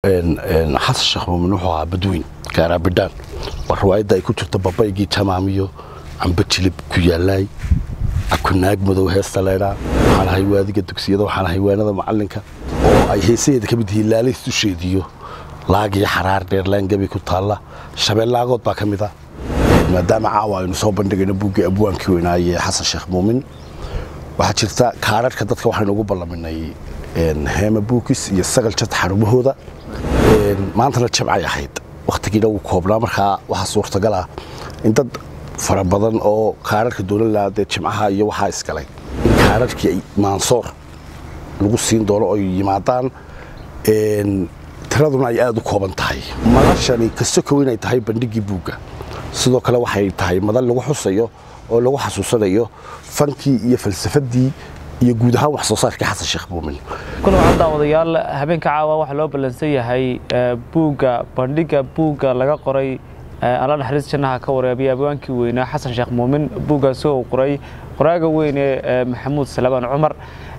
xasan sheekh muumin wuxuu ahaa badweyn gaaraabidhaan waa riwaayadda ay ku jirto babaygii jamaamiyo amba jilib ku yaalaay akunaag madow heesta leydhaa waxaan ahay waadiga dugsiyada waxaan ahay waanada macalinka oo ay heesaheeda ka mid yihiin laalays dusheediyo laagii xaraar dheerlaangabi ku taalla shabeellaagood baa ka mid ah maadaama caawa aynu soo bandhigayno buuggii abwaankii weynaaye xasan sheekh muumin waxaa jirta kaararhka dadka waxaynu ugu ballaminay heema buukis iyo sagal jad xarumahooda maantana jabcay ahayd wakhtigiina wuu koobnaa markaa waxaa suurtagal ah in dad fara badan oo kaararhka dowladla dee jimcaha iyo waxaa isgalay in kaararhkii maansoor lagu siin doono oy yimaadaan tiraduna ay aada u kooban tahay madashani kasokow inay tahay bandhiggii buugga sidoo kale waxay tahay madan lagu xusayo oo lagu xasuusanayo fankii iyo falsafadii iyo guud ahaan wax soo saarkii xasan sheekh muumin kuna waxaa daawadayaal habeenka caawa waxaa loo ballansan yahay buugga bandhigga buugga laga qoray alla naxariis jannaha ka waraabiya abwaankii weynaa xasan sheekh muumin buuggaasi oo qoray qoraaga weyne maxamuud salabaan cumar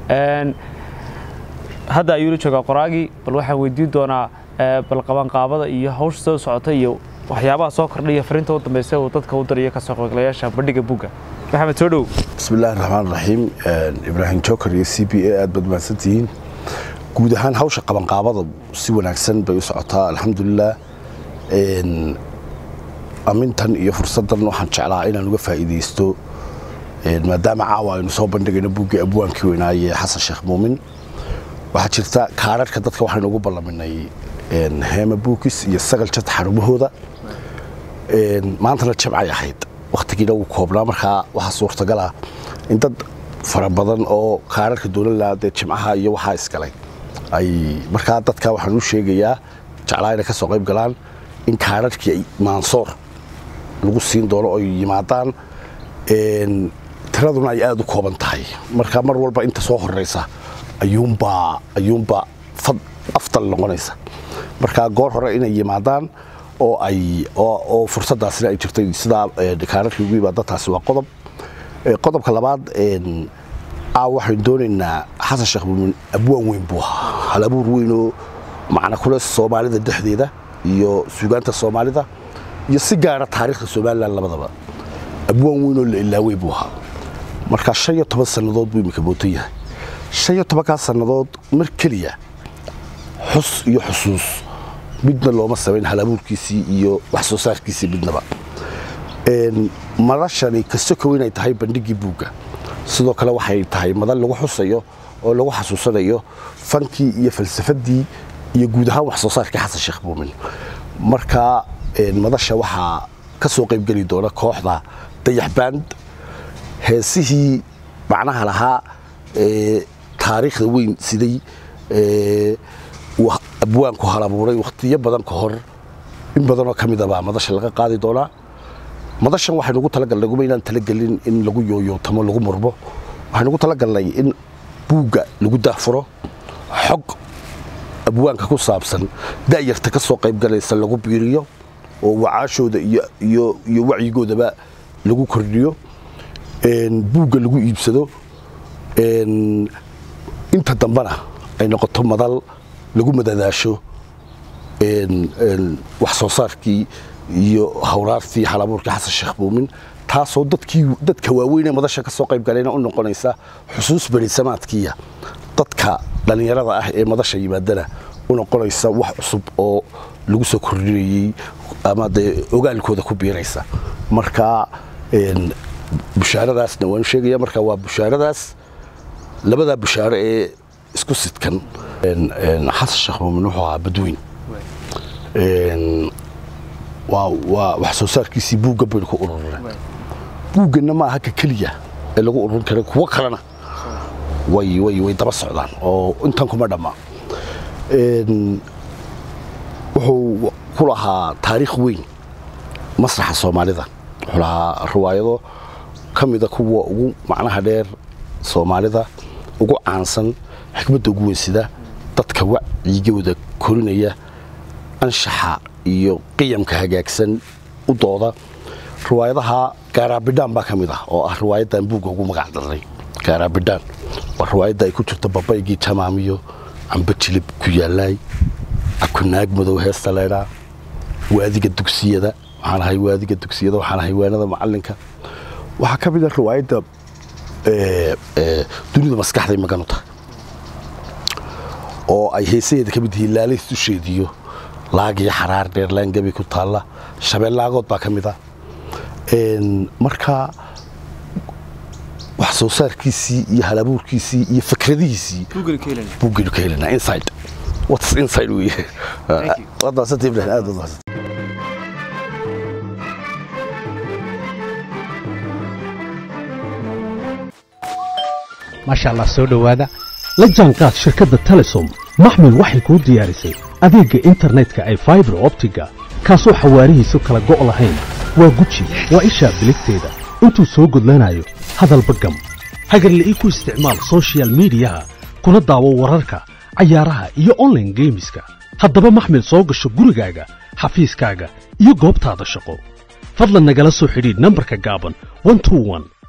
hadda ayuu la joogaa qoraagii bal waxaan weydiin doonaa bal qabanqaabada iyo hawsha soo socota iyo waxyaabaha soo kordhaya fariinta u dambaysa uu dadka u dariyo kasoo qaybgalayaasha bandhigga buugga maxamed soo dhow bismillahi raxmaan raxiim ibraahim joker iyo c b a aad baad mahadsantihiin guud ahaan hawsha qabanqaabada si wanaagsan bay u socotaa alxamdulilah amintan iyo fursaddan waxaan jeclaa inaan uga faa'iidaysto maadaama caawa aynu soo bandhigayno buuggii abwaankii weynaaye xasan sheekh muumin waxaa jirta kaararhka dadka waxaynu ugu ballaminay heema buukis iyo sagal jad xarumahooda maantana jabcay ahayd wakhtigiina wuu koobnaa markaa waxaa suurtagal ah in dad fara badan oo kaararhka dowladla dee jimcaha iyo waxaa isgalay ay markaa dadka waxaan u sheegayaa jeclaa inay ka soo qayb galaan in kaararhkii maansoor lagu siin doono oy yimaadaan tiraduna ay aada u kooban tahay marka mar walba inta soo horeysa ayuunbaa ayuunbaa afdal noqonaysa marka goor hore inay yimaadaan oo ay oo fursaddaasina ay jirtay sidaa kaararkii ugu yimaada taasi waa qodob qodobka labaad aaw waxaynu doonaynaa xasan sheekh muumin abwaan weyn buu ahaa hal abuur weynoo macna kule soomaalida dhexdeeda iyo suugaanta soomaalida iyo si gaara taariikhda somalilan labadaba abwaan weynoo la ilaawey buu ahaa marka shan iyo toban sannadood buu imika mootan yahay shan iyo tobankaas sannadood mar keliya xus iyo xusuus midna looma samayn halabuurkiisii iyo wax soo saarkiisii midnaba madashani kasokow inay tahay bandhiggii buugga sidoo kale waxay tahay madan lagu xusayo oo lagu xasuusanayo fankii iyo falsafadii iyo guud ahaan wax soo saarkii xasan sheekh muumin marka madasha waxaa ka soo qaybgeli doona kooxda dayaxbaand heesihii macnaha lahaa taariikhda weyn siday abwaanku halabuuray wakhtiyo badan ka hor in badanoo ka midabaa madasha laga qaadi doonaa madashan waxaynu ugu talagalnay guma inaan talagelin in lagu yooyootamo lagu murmo waxaynu ugu talagalnay in buugga lagu daafuro xog abwaanka ku saabsan da'yarta ka soo qaybgalaysa lagu biiriyo oo wacaashooda iyo wacyigoodaba lagu kordhiyo buugga lagu iibsado inta dambena ay noqoto madal lagu madadaasho wax soo saarkii iyo hawraartii halabuurkii xasan sheekh muumin taasoo dadkii dadka waaweynee madasha ka soo qayb galayna u noqonaysa xusuus berisamaadkiiya dadka dhallinyarada ah ee madasha yimaadana u noqonaysa wax cusub oo lagu soo kordhinayey ama dee ogaalkooda ku biiraysa marka bushaaradaasna waanu sheegaya marka waa bushaaradaas labadaa bushaaro ee isku sidkan xasan sheekh muumin wuxuu ahaa badweyn waa wax soo saarkiisii buugga baynu ku ururinay buugganna ma aha ka keliya ee lagu ururin kara kuwo kalena way way way daba socdaan oo intan kuma dhamma wuxuu ku lahaa taariikh weyn masraxa soomaalida wuxuu lahaa riwaayado ka mida kuwa ugu macnaha dheer soomaalida ugu caansan xikmadda ugu weysida dadka wacyigooda korinaya anshaxa iyo qiyamka hagaagsan u dooda riwaayadaha gaaraabidhaan baa ka mid ah oo ah riwaayaddan buugga ugu magac darnay gaaraabidhaan waa riwaayadda ay ku jirto babaygii jamaamiyo amba jilib ku yaalaay akunaag madow heesta leydhaa waadiga dugsiyada waxaan ahay waadiga dugsiyada waxaan ahay waanada macalinka waxaa ka mid a riwaayadda dunida maskaxday maganu tahay oo ay heesaheeda ka mid yihiin laalays dusheediyo laagiyo xaraar dheer laangabi ku taalla shabeellaagood baa ka mid ah marka wax soo saarkiisii iyo halabuurkiisii iyo fikradihiisii buugaynu ka helinaa inside what's inside wey waad mahadsantay ibrahim aad waad mahadsantay maasha allah soo dhowaada la jaanqaad shirkadda telesom maxmil waxay kuu diyaarisay adeegga internetka ay faibar optiga kaasoo xawaarihiisu kala go' lahayn waa guji waa ishaa biligteeda intuu soo gudlanayo hadalba gam hagarle ii ku isticmaal sochial midiyaha kuna daawo wararka cayaaraha iyo onlaine geemiska haddaba maxmil soo gasho gurigaaga xafiiskaaga iyo goobtaada shaqo fadlan nagala soo xidhiidh nambarka gaaban